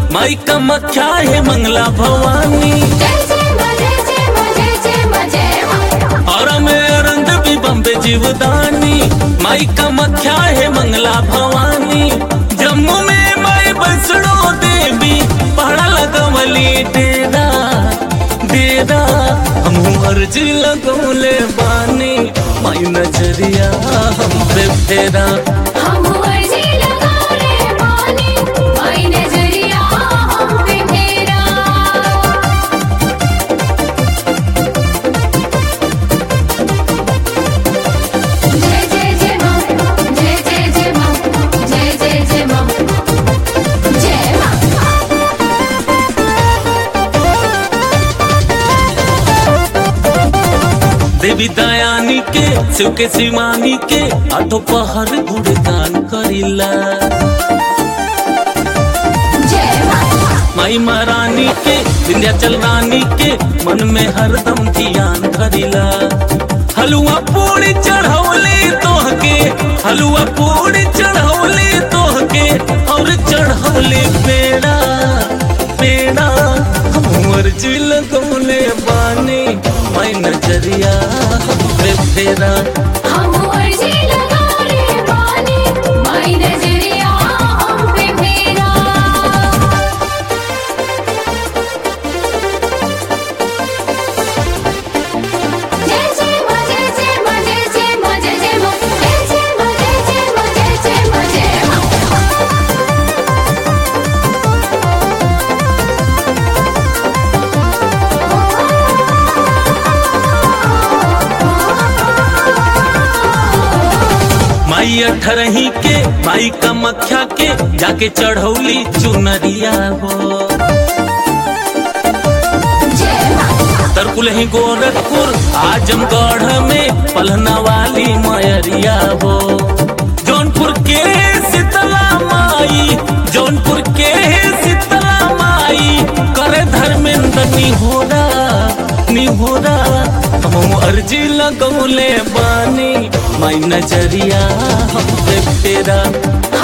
माई कामाख्या है मंगला भवानी जय जय मा जय जय मा जय जय मा जय मा और में अरंद भी बम्बे जीवदानी माई कामाख्या है मंगला भवानी जम्मू में माई बसड़ो देवी पहाड़ा लगवली डेरा डेरा हम अर्जी लगौले बानी माई नजरिया हम पे फेरा हम अर्जी लगाने पानी माई नजरिया हम पे तेरा जय जय जय मां जय जय जय मां जय जय जय मां जय मां देवी दयानी के शिव के शिवानी के आठो पहर गुणगान करिला जय मां माई महारानी के विंध्याचल रानी के मन में हरदम ध्यान धरिला हलुआ पूरी चढ़ौले तोह के हलुआ पूरी चढ़ौले तोह के और चढ़ौले पेड़ा पेड़ा हम अर्जी लगौले बानी माई नजरिया हम पे फेरा हम अर्जी लगाने पानी माई नजरिया हम पे तेरा जय जय मा जय जय मा जय जय मा जय जय मा जय जय मा जय जय मा जय जय मा जय मा माई अठरही के माई कामाख्या के जाके चढ़ौली चुनरिया हो जय मा तरकुलही गोरखपुर आजमगढ़ में पलहना वाली मयरिया हो जौनपुर के शीतला माई जौनपुर के शीतला माई करे धर्मेंद्र निहोरा निहोरा हम अर्जी लगौले बानी माई नजरिया हम पे फेरा